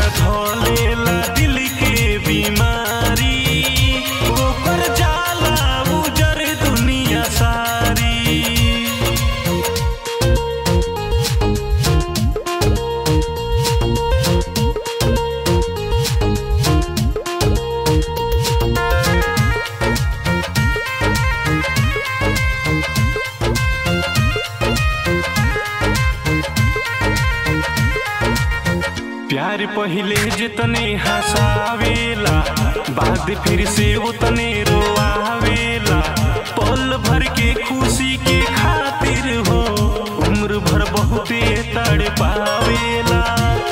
धलेला दिल के बीमारी ओकर जाला उजर दुनिया सारी प्यार पहिले जितने हंसावेला बाद फिर से उतने रोआवेला पल भर के खुशी के खातिर हो उम्र भर बहुते तड़ पावेला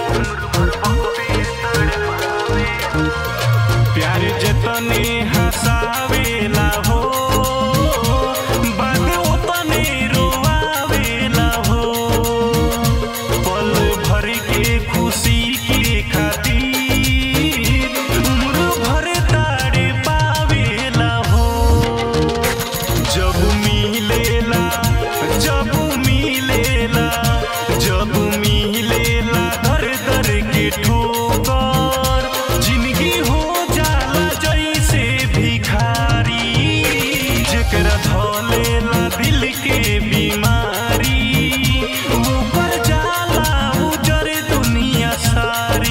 प्यार जितने हंसावेला हो बाद उतने रोआवेला हो पल भर के खुशी के खातिर उम्र भर तारे पावेला हो जब मिलेला जब मिलेला जब मिलेला दर दर के ठोकर जिंदगी हो जाला जैसे भिखारी जेकरा धलेला दिल के बीमारी ऊपर जाला उजर दुनिया सारी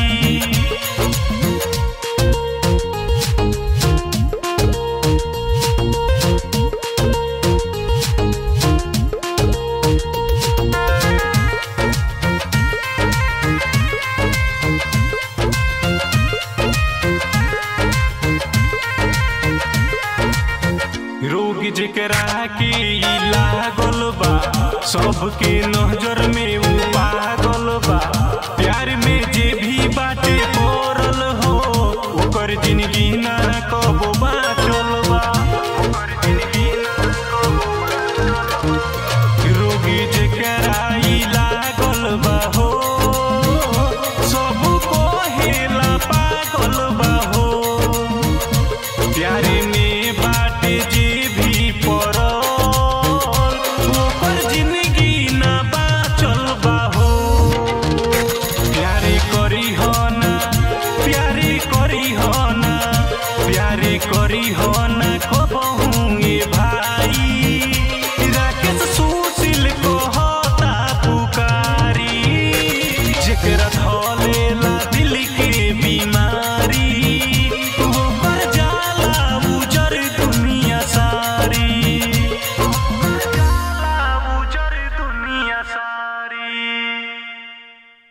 रोग जेकरा के ई लागल बा सबके नजर